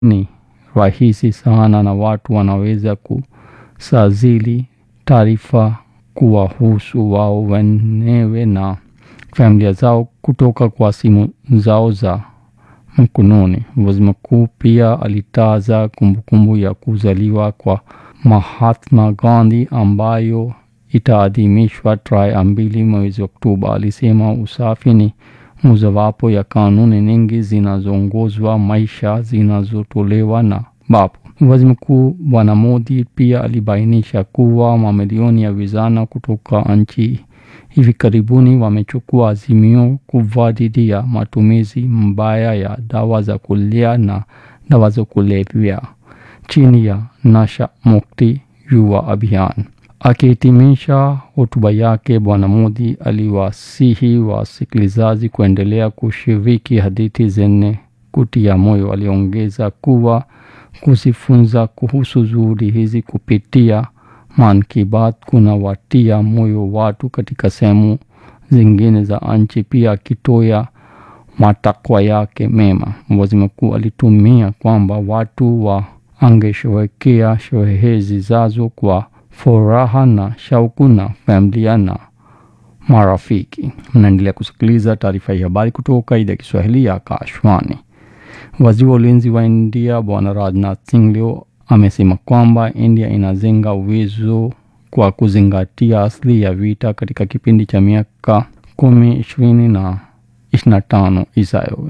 ni rahisi sana na watu wanaweza kusajili taarifa kuwahusu wao wenyewe na familia zao kutoka kwa simu zao za mkononi. Waziri mkuu pia alitaja kumbukumbu ya kuzaliwa kwa Mahatma Gandhi ambayo itaadhimishwa tarehe mbili mwezi Oktoba. Alisema usafi ni mojawapo ya kanuni nyingi zinazoongozwa maisha zinazotolewa na babu. Waziri Mkuu Bwana Modi pia alibainisha kuwa mamilioni ya vijana kutoka nchi hivi karibuni wamechukua azimio kubwa dhidi ya matumizi mbaya ya dawa za kulevya na dawa za kulevya chini ya Nasha Mukti Yuwa Abhiyan. Akihitimisha hotuba yake, Bwana Modi aliwasihi wasikilizaji kuendelea kushiriki hadithi zenye kutia moyo. Aliongeza kuwa kujifunza kuhusu juhudi hizi kupitia Man ki Baat kuna watia moyo watu katika sehemu zingine za nchi, pia akitoa matakwa yake mema. Waziri mkuu alitumia kwamba watu wangesherehekea sherehe zijazo kwa furaha na shauku na familia na marafiki. Mnaendelea kusikiliza taarifa ya habari kutoka idhaa ya Kiswahili ya Akashwani. Waziri wa ulinzi wa India Bwana Rajnath Singh leo amesema kwamba India inajenga uwezo kwa kuzingatia asili ya vita katika kipindi cha miaka kumi ishirini na ishirini na tano ijayo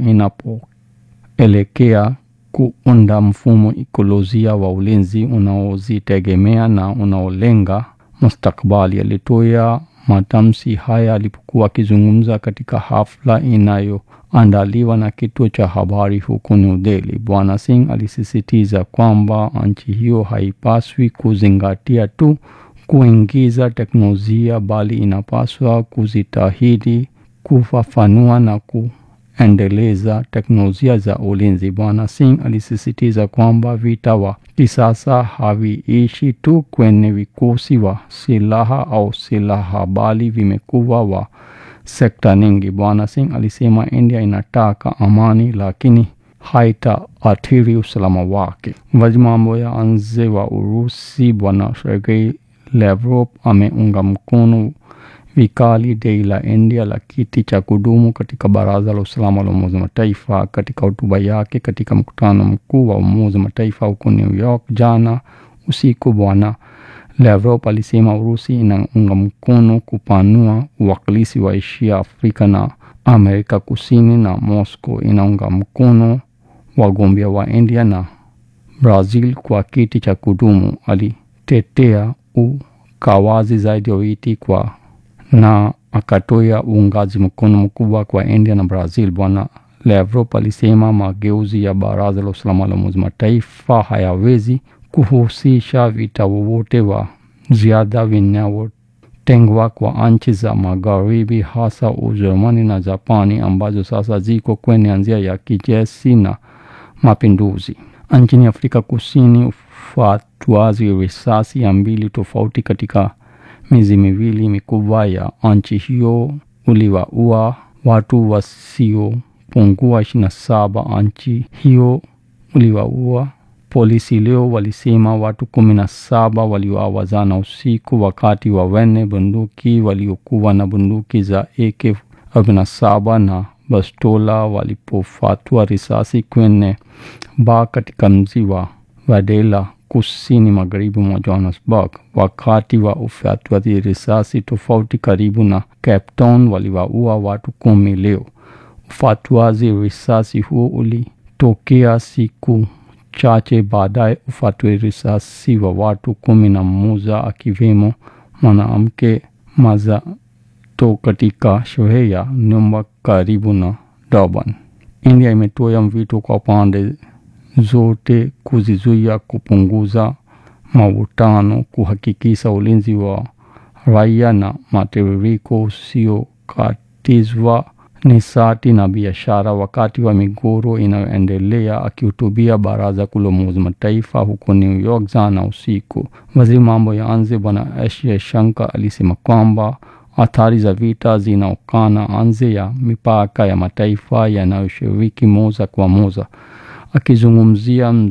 inapoelekea kuunda mfumo ikolojia wa ulinzi unaozitegemea na unaolenga mustakabali. Alitoa matamshi haya alipokuwa akizungumza katika hafla inayoandaliwa na kituo cha habari huko New Delhi. Bwana Singh alisisitiza kwamba nchi hiyo haipaswi kuzingatia tu kuingiza teknolojia bali inapaswa kujitahidi kufafanua na kuendeleza teknolojia za ulinzi. Bwana Singh alisisitiza kwamba vita wa kisasa haviishi tu kwenye vikosi wa silaha au silaha bali vimekuwa wa sekta nyingi. Bwana Singh alisema India inataka amani lakini haitaathiri usalama wake. Waziri mambo ya nje wa Urusi Bwana Sergei Lavrov ameunga mkono vikali dai la India la kiti cha kudumu katika Baraza la Usalama la Umoja wa Mataifa. Katika hotuba yake katika mkutano mkuu wa Umoja wa Mataifa huko New York jana usiku, Bwana Lavrov alisema Urusi inaunga mkono kupanua uwakilishi wa Asia, Afrika na Amerika Kusini, na Moscow inaunga mkono wagombea wa India na Brazil kwa kiti cha kudumu. Alitetea ukawazi zaidi wa witi kwa na akatoa uungaji mkono mkubwa kwa India na Brazil. Bwana Lavrov alisema mageuzi ya Baraza la Usalama la Umoja Mataifa hayawezi kuhusisha vita wowote wa ziada vinavyotengwa kwa nchi za Magharibi, hasa Ujerumani na Japani ambazo sasa ziko kwenye njia ya kijeshi na mapinduzi. Nchini Afrika Kusini, ufuatuaji risasi ya mbili tofauti katika miezi miwili mikubwa ya nchi hiyo uliwaua watu wasiopungua ishirini na saba. Nchi hiyo uliwaua polisi leo walisema watu kumi na saba waliuawa jana usiku wakati wa wenye bunduki waliokuwa na bunduki za AK47 na bastola walipofatua risasi kwenye baa katika mji wa Wadela kusini magharibi mwa Johannesburg. Wakati wa ufyatuaji risasi tofauti karibu na Cape Town waliwaua watu kumi leo. Ufyatuaji risasi huo ulitokea siku chache baadaye ufyatuaji risasi wa watu kumi na mmoja akiwemo mwanamke mazato katika sherehe ya nyumba karibu na Durban. India imetoa mwito kwa pande zote kuzizuia kupunguza mavutano, kuhakikisha ulinzi wa raia na matiririko usiokatizwa nishati na biashara wakati wa migogoro inayoendelea. Akihutubia baraza kuu la Umoja Mataifa huko New York jana usiku, waziri mambo ya nje Bwana S Jaishankar alisema kwamba athari za vita zinaokana nje ya mipaka ya mataifa yanayoshiriki moja kwa moja. akizungumzia